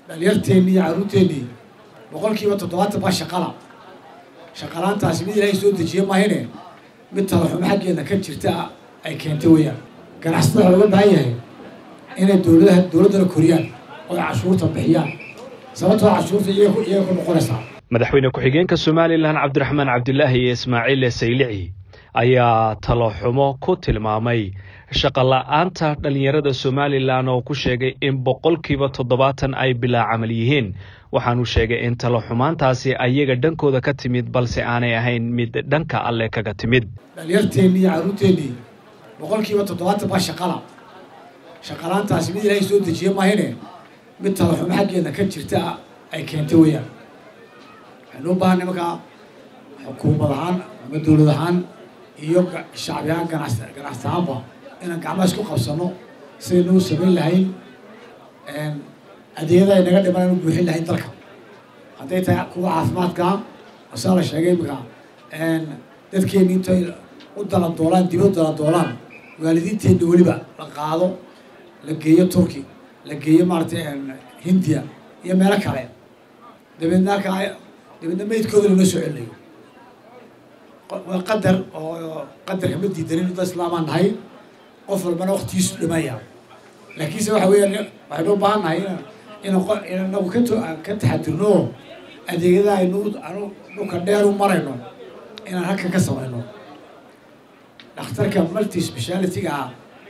dhalinyarteennii iyo carruurteennii boqolkiiba toddobaatan baa shaqala shaqalaantaasi mid ilaahay soo dejiye mahayne mid talaxumo xaggeeda ka jirta ay keentay weeyaan ganacsatada waxaa looga baahan yahay inay dowladaha dowladdana koriyaan oo ay cashuurta bixiyaan sababtoo cashuurta iyaga iyaga ku noqonaysaa madaxweyne ku-xigeenka somalilan cabdiraxmaan cabdilaahi iyo ismaaciil saylici ayaa taloxumo ku tilmaamay shaqola'aanta dhallinyarada somalilan oo ku sheegay in boqolkiiba toddobaatan ay bilaa camal yihiin waxaanu sheegay in taloxumaantaasi ayaga dhankooda ka timid balse aanay ahayn mid dhanka alle kaga timid dhalinyarteennii iyo carruurteennii boqolkiiba toddobaatan baa shaqala shaqalaantaasi mid ilaahay soo dejiye mahayne mid talaxumo xaggeeda ka jirta ay keentay weeyaan waxaynu u baahanay markaa xukuumad ahaan ama dowlad ahaan iyo shacbi ahaan ganas ganacsi ahaanba inaan gacmaha isku qabsano sidaynuu samayn lahayn adeegyada ay naga dhiman anu buuxin lahayn dalka hadday tahay kuwa caafimaadka asaa la sheegay imika dadkeeni intay u dalandoolaan dib u dalandoolaan waalidiinteenna weliba la qaado la geeyo turki la geeyo maaragtay hindiya iyo meelo kale dabeedna halkaa dabeedna meydkooda lama soo celinayo waa qadar oo qadarka ma diidanin dad islaamaan nahay qof walbana waktigiisu dhimaya laakiinse waxa weeyaan waxaynu u baahan nahay in in inagu ka ka taxadirno adeegyada aynu anu dhulka dheer u marayno inaan halkan ka samayno dhakhtarka multi speciality-ga ah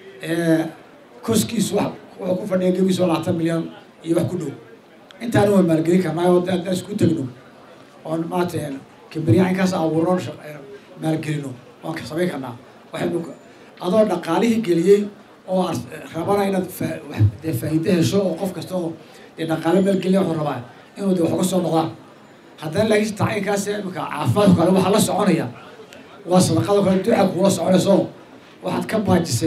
ee koskiisu wax wuxuu ku fadhiya gebiisu labaatan milyan iyo wax ku dhow intaana waan maalgelin karnaa oo haddaan isku tegno oon maarata kambaniya inkaas abuurno maalgelino waan ka samayn karnaa waxaynu adoo dhaqaalihii geliyey oo rabana inaad dee faa'iide hesho oo qof kasta oo dee dhaqaale maalgeliya wuxuu rabaa inuu de wax uga soo noqdaan haddana laakiin tacyiinkaas imika caafimaadka kale waxaa la soconaya waa sadaqada kale duca kuula soconayso waxaad ka baajisay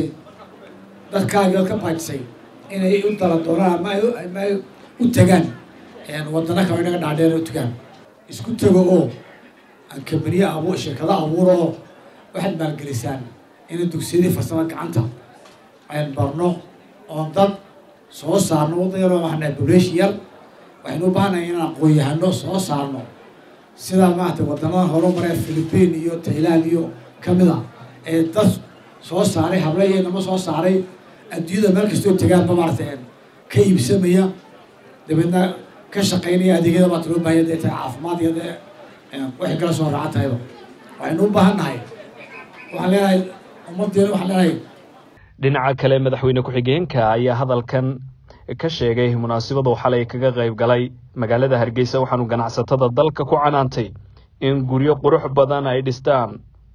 dadkaagii oad ka baajisay inay u dala doonaan ama ay ama ay u tagaan wadana kale inaga dhaadheer u tagaan isku tego oo aan kambaniye abu shirkado abuuro oo waxaad maalgelisaan inay dugsiyadii farsamada gacanta ayn barno oon dad soo saarno wadda yaroo waxna buleesh yar waxaynu u baahanahay inaan aqoon-yahano soo saarno sida maarata wadamada horumaree philipiin iyo tailand iyo kamid a ee dad soo saaray hable iyo nama soo saaray adduunyada meel kastoo tegaanba maarata ka iibsamaya dabeedna ka shaqaynaya adeegyada maata loo bahanya dee tahay caafimaad iyo dee waxay kala soo raacan tahayba waxaynu u baahan nahay waxaan leenahay ummaddeena waxaan leenahay dhinaca kale madaxweyne ku-xigeenka ayaa hadalkan ka sheegay munaasabadu xalay kaga qayb galay magaalada hargeysa waxaanu ganacsatada dalka ku canaantay in guryo qurux badan ay dhistaan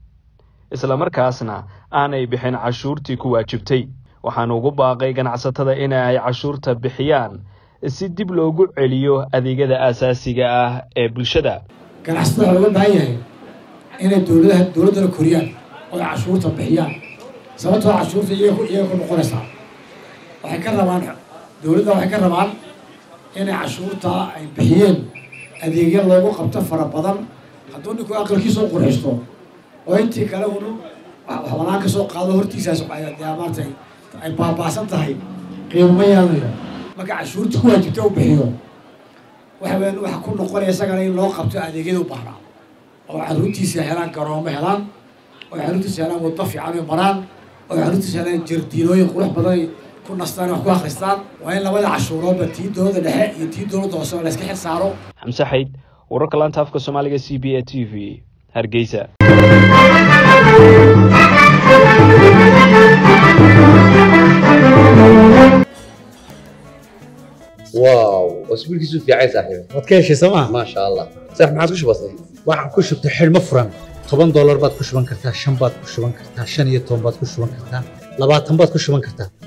islamarkaasna aanay bixin cashuurtii ku waajibtay waxaanu ugu baaqay ganacsatada in ay cashuurta bixiyaan si dib loogu celiyo adeegyada aasaasiga ah ee bulshada ganacsatada waxaa looga baahan yahay inay dowladaha dowladdana koriyaan oo ay cashuurta bixiyaan sababtoo cashuurta iyaga iyaga ku noqonaysaa waxay ka rabaan dowladda waxay ka rabaan inay cashuurta ay bixiyeen adeegya loogu qabto fara badan hadduu ninku aqalkiisa u qurxisto oo intii kale unu waxbanaan ka soo qaado hortiisaas dee maartay ay baabaasan tahay qiimo ma yeelanayo marka cashuurta ku waajibta u bixiyo waxa weyan waxa ku noqonaya isagana in loo qabto adeegyada u baahnaa oo carruurtiisa helaan garoomo helaan oo carruurtiisa helaan waddo fiican ay maraan oo carruurtiisa helaan jardiinooyin qurux badan ay ku nastaan wax ku akhristaan waa in labada cashuuroodba tii dowladda dhexe iyo tii dowladda hoose la iska xil saaro xamse xayd wararka laanta afka soomaaliga c b a t v hargeysa واو اسبوع كيسو في عايز صاحبي waad ka heshay sooma ما شاء الله صح ما عاد وش بصي waxaan ku shubtay xidhmo furan toban doolar baad ku shuban kartaa shan baad ku shuban kartaa shan iyo toban baad ku shuban kartaa labaatan baad ku shuban kartaa